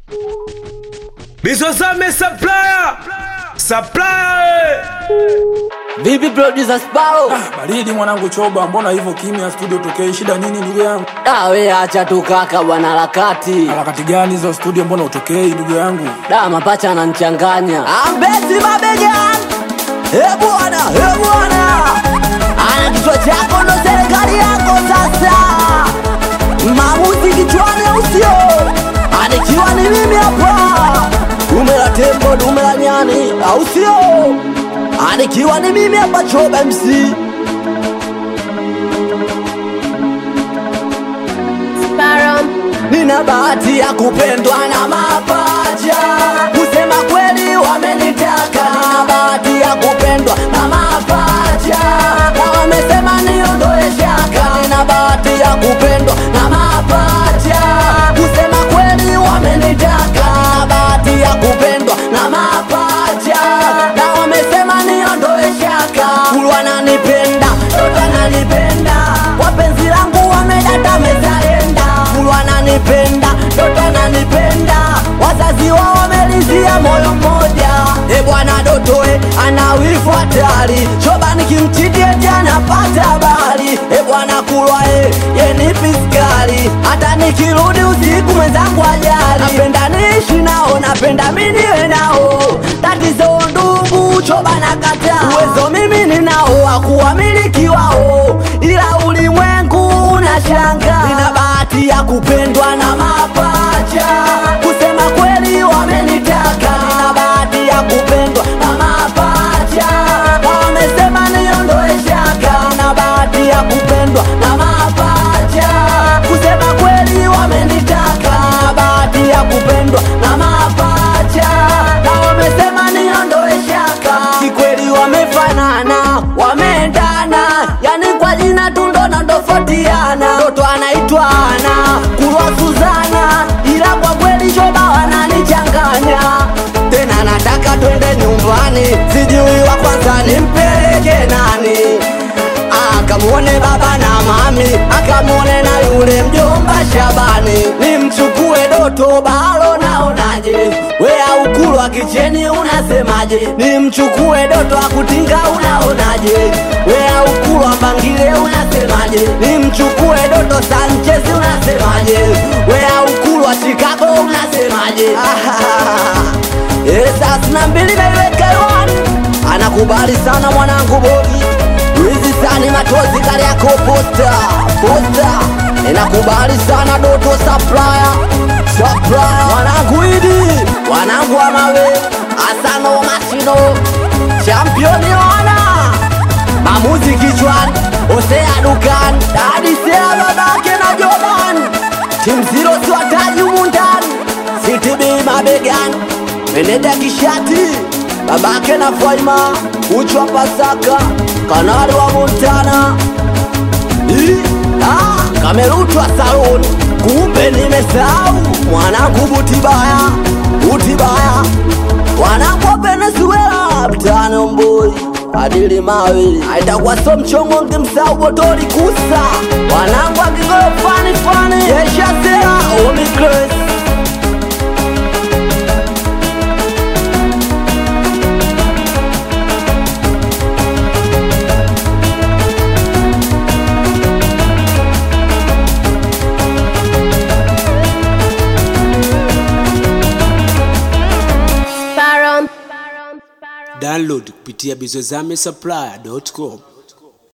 Bizozame supplier supplier Vipi producer Sparrow? Baridi mwanangu choba, mbona hivyo kimya studio tokei? Shida nini ndugu yangu? Da we acha tu kaka bwana harakati. Harakati gani hizo studio, mbona utokei ndugu yangu? Da mapacha ananichanganya. Ambezi mabegani. Eh bwana, eh bwana. Ana kichwa chako ndo serikali yako sasa. Maamuzi kichwani au sio? Anikiwa ni mimi hapa. Dume la tembo, dume la nyani au sio? Anikiwa ni mimi hapa Choba MC. Sparrow, Nina bahati ya kupendwa na mapacha, kusema kweli wamenitaka. Nina bahati ya kupendwa na mapacha, na wamesema niondoe shaka. Nina bahati ya kupendwa na mapacha, kusema kweli wamenitaka. Nina bahati ya kupendwa na mapacha, na wamesema niondoe shaka. Kulu wananipenda, toto ananipenda, wapenzi langu wamedata mezalenda. Kulu wananipenda, toto ananipenda, wazazi wao wamelizia moyo mmoja. E bwana Dotoe ana wivu hatari, choba nikimchiti eti anapata habari. E bwana Kulwa e, ye ni piskali, hata nikirudi usiku mwenzangu ajali. Napenda niishi nao, napenda mimi niwe nao, tatizo ndugu choba na kata uwezo mimi ninao wa kuwamiliki wao, ila ulimwengu unashanga. Nina bahati ya kupendwa na mapacha, kusema kweli wamenitaka. Nina bahati ya kupendwa na mapacha, na wamesema niondoe shaka. Nina bahati ya kupendwa na mapacha, kusema kweli wamenitaka. Nina bahati ya kupendwa na mapacha, na wamesema niondoe shaka. Kikweli wamefanana, wameendana, yani kwa jina tu ndo nandofotiana. Mtoto anaitwa Ana, Kulwa Suzana, ila kwa kweli shoba wananichanganya. Tena nataka twende nyumbani, sijui wa kwanza nimpeleke nani akamwone baba na mami, akamwone na yule mjomba Shabani, nimchukue Doto Balo, naonaje? We aukulwa kicheni, unasemaje? Nimchukue Doto akutinga, unaonaje? We aukulwa Bangile, unasemaje? Nimchukue Doto Sanchez, unasemaje? We aukulwa Chicago, unasemaje? Esas na mbili naiweka hewani, anakubali sana mwanangu Bogi Wizi sani matozi kali yako posta posta inakubali sana Doto supplier supplier wanangu idi wanangu wa mawe asano mashino championi wana mamuzi kichwani osea dukani dadisea babake na Jordan timu zero siwataji humu ndani sitibi mabegani meneja kishati babake na Faima uchwa Pasaka kanali wa Montana Ii, ah, kamerutwa saloni kumbe nimesahau mwanangu Butibaya Butibaya wanangu wa Venezuela mtano mboi adili mawili aitakuwa so mchongo ngimsahau botoli kusa wanangu akigoro fani fani yeshasera omicres Sparrow. download kupitia bizozame supplier.com